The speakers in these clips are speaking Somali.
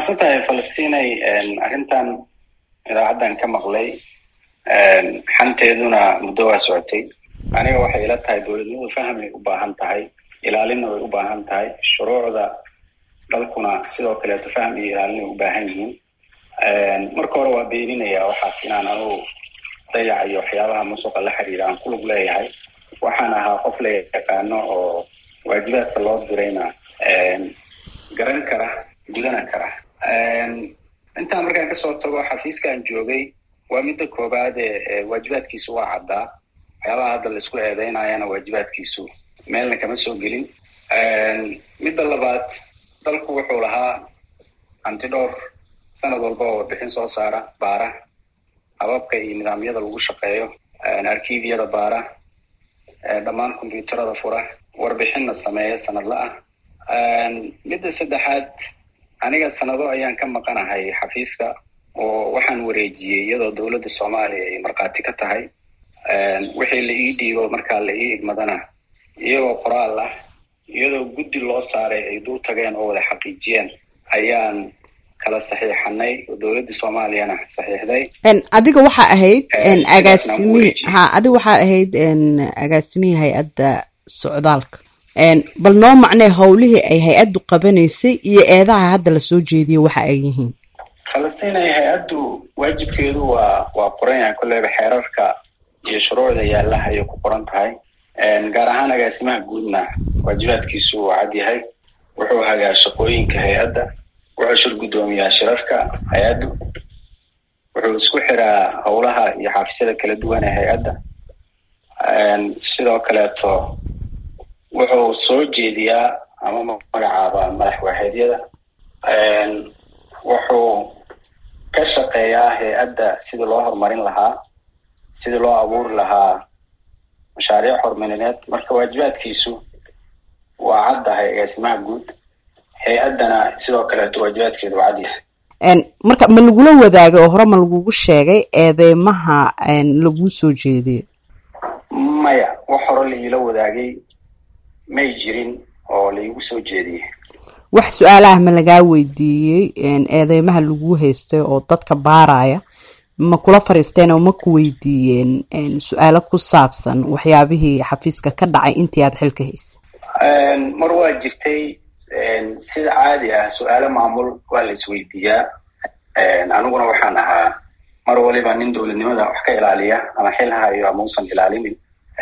mahadsan tahay falastinay arrintan idaacaddan ka maqlay xanteeduna muddo waa socotay aniga waxay ila tahay dowladnimadu fahmay u baahan tahay ilaalinna way u baahan tahay shuruucda dalkuna sidoo kaleeto fahm iyo ilaalinay u baahan yihiin marka hore waa beeninaya waxaas inaan anugu dayac iyo waxyaabaha musuqa la xiriira aan kulug leeyahay waxaan ahaa qof la yaqaano oo waajibaadka loo dirayna garan kara gudana kara intaan markaan kasoo tago xafiiskaan joogay waa midda koobaad ee waajibaadkiisu waa caddaa waxyaabaha hadda laisku eedeynayana waajibaadkiisu meelna kama soo gelin midda labaad dalku wuxuu lahaa antidhowr sanad walba oo warbixin soo saara baara hababka iyo nidaamyada lagu shaqeeyo arkiibyada baara dhammaan combyuuterada fura warbixinna sameeya sanadla ah midda saddexaad aniga sanado ayaan ka maqanahay xafiiska oo waxaan wareejiyey iyadoo dowladda soomaaliya ay markhaati ka tahay wixii la ii dhiibo markaa la ii igmadana iyagoo qoraal ah iyadoo guddi loo saaray ay dul tageen oo wada xaqiijiyeen ayaan kala saxiixanay oo dowladda soomaaliyana saxiixday adiga waxaa ahayd agaasimihi ha adiga waxaa ahayd agaasimihii hay-adda socdaalka bal noo macnee howlihii ay hay-addu qabanaysay iyo eedaha hadda lasoo jeediyo waxa ay yihiin falastinay hay-addu waajibkeedu waa waa qoran yahay kolleyba xeerarka iyo shuruucda yaalaha ayay ku qoran tahay gaar ahaan agaasimaha guudna waajibaadkiisu waa cad yahay wuxuu hagaa shaqooyinka hay-adda wuxuu shir guddoomiyaa shirarka hay-addu wuxuu isku xiraa howlaha iyo xaafisyada kala duwan ee hay-adda sidoo kaleeto wuxuu soo jeediyaa ama magacaaba madax waaxeedyada wuxuu ka shaqeeyaa hay-adda sidii loo horumarin lahaa sidii loo abuuri lahaa mashaariic horumarineed marka waajibaadkiisu waa caddahay agaasimaha guud hay-addana sidoo kaleeto waajibaadkeedu waa cad yahay marka ma lagula wadaagay oo hore ma lagugu sheegay eedeymaha laguu soo jeediyo maya wax hore laiila wadaagay may jirin oo laigu soo jeediyey wax su-aalaha ma lagaa weydiiyey eedeymaha lagu haystay oo dadka baaraya ma kula fariisteen oo ma ku weydiiyeen su-aalo ku saabsan waxyaabihii xafiiska ka dhacay intii aada xilka haysay mar waa jirtay sida caadi ah su-aalo maamul waa la isweydiiyaa aniguna waxaan ahaa mar waliba nin dowladnimada wax ka ilaaliya ama xil hayo ama usan ilaalinin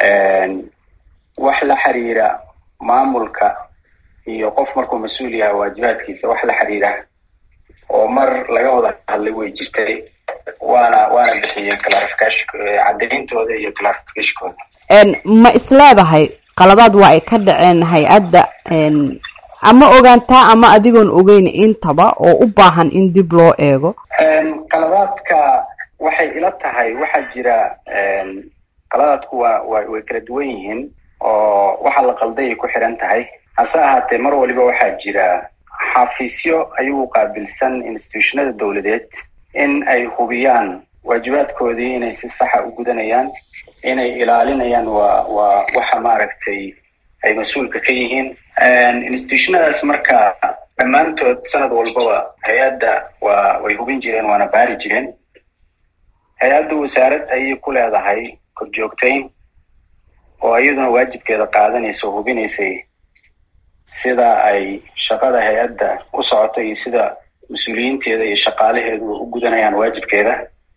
wax la xiriira maamulka iyo qof markuu mas-uul yahay waajibaadkiisa wax la xiriira oo mar laga wada hadlay way jirtay waana waana bixiyey clarification caddayntooda iyo clarificationkooda ma isleedahay qaladaad waa ay ka dhaceen hay-adda ama ogaantaa ama adigoon ogeyn intaba oo u baahan in dib loo eego qaladaadka waxay ila tahay waxaa jira qaladaadku waa wa way kala duwan yihiin oo waxa la qalday ay ku xiran tahay hase ahaatee mar waliba waxaa jira xafiisyo ayuu qaabilsan institutionada dowladeed in ay hubiyaan waajibaadkoodii inay si saxa u gudanayaan inay ilaalinayaan waa waa waxa maaragtay ay mas-uulka ka yihiin institutionadaas marka dhammaantood sanad walbaba hay-adda waa way hubin jireen waana baari jireen hay-adda wasaarad ayay ku leedahay korjoogtayn oo iyaduna waajibkeeda qaadanaysa oo hubinaysay sida ay shaqada hay-adda u socoto iyo sida mas-uuliyiinteeda iyo shaqaalaheedu u gudanayaan waajibkeeda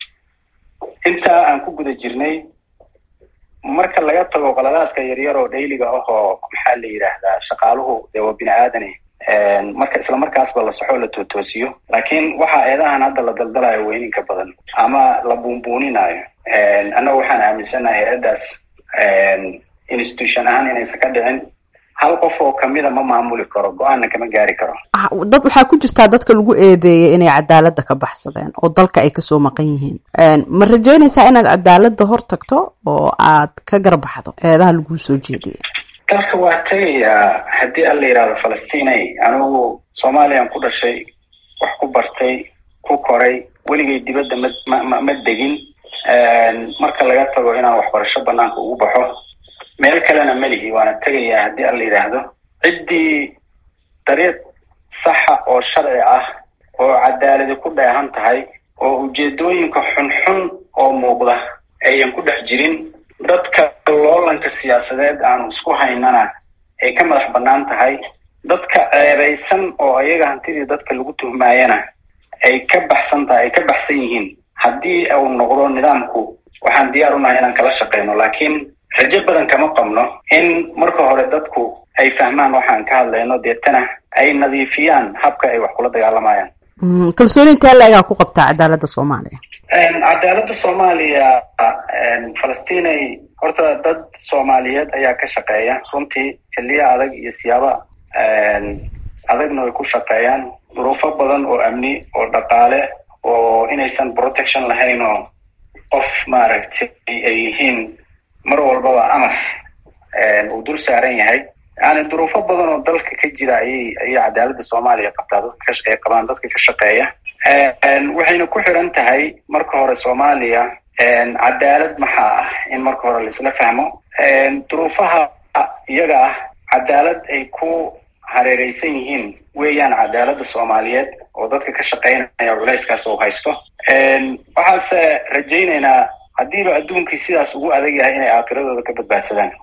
intaa aan ku guda jirnay marka laga tago qaladaadka yaryar oo dhayliga ah oo maxaa la yidhaahdaa shaqaaluhu dee waa bini aadane marka isla markaasba la saxoo la tootoosiyo laakiin waxa eedahan hadda la daldalayo weyninka badan ama la buunbuuninayo annaga waxaan aaminsanahay hay-addaas institution ahaan inaysan ka dhicin hal qof oo kamida ma maamuli karo go-aanna kama gaari karo dad waxaa ku jirtaa dadka lagu eedeeyay inay cadaaladda ka baxsadeen oo dalka ay kasoo maqan yihiin ma rajeynaysaa inaad cadaaladda hor tagto oo aad ka garbaxdo eedaha laguu soo jeediyay dalka waa tegayaa haddii alla yidhahdo falastinay anigu soomaaliyaan ku dhashay wax ku bartay ku koray weligay dibadda ma ma ma degin marka laga tago inaan waxbarasho banaanka ugu baxo meel kalena melihi waana tegayaa haddii alla yidhaahdo ciddii dariiq saxa oo sharci ah oo cadaaladi ku dheehan tahay oo ujeedooyinka xunxun oo muuqda ayan ku dhex jirin dadka loolanka siyaasadeed aanu isku haynana ay ka madax bannaan tahay dadka ceebaysan oo ayaga hantidii dadka lagu tuhmaayana ay ka baxsan tahay ay ka baxsan yihiin haddii uu noqdo nidaamku waxaan diyaar unahay inaan kala shaqeyno laakiin rajo badan kama qabno in marka hore dadku ay fahmaan waxaan ka hadlayno deetana ay nadiifiyaan habka ay wax kula dagaalamayaan kalsooni intee la-egaa ku qabtaa cadaaladda soomaaliya cadaaladda soomaaliya falastinay horta dad soomaaliyeed ayaa ka shaqeeya runtii xiliyo adag iyo siyaaba adagna way ku shaqeeyaan duruufo badan oo amni oo dhaqaale oo inaysan protection lahayn oo qof maaragtay ay yihiin mar walbaba amar uu dul saaran yahay yani duruufo badan oo dalka ka jira ayay ayay cadaaladda soomaaliya qabtaa dadka ay qabaan dadka ka shaqeeya waxayna ku xiran tahay marka hore soomaaliya cadaalad maxaa ah in marka hore laisla fahmo duruufaha iyaga ah cadaalad ay ku hareereysan yihiin weeyaan cadaaladda soomaaliyeed oo dadka ka shaqeynaya culayskaas uu haysto waxaase rajaynaynaa haddiiba adduunkii sidaas ugu adag yahay inay aakiradooda ka badbaadsadaan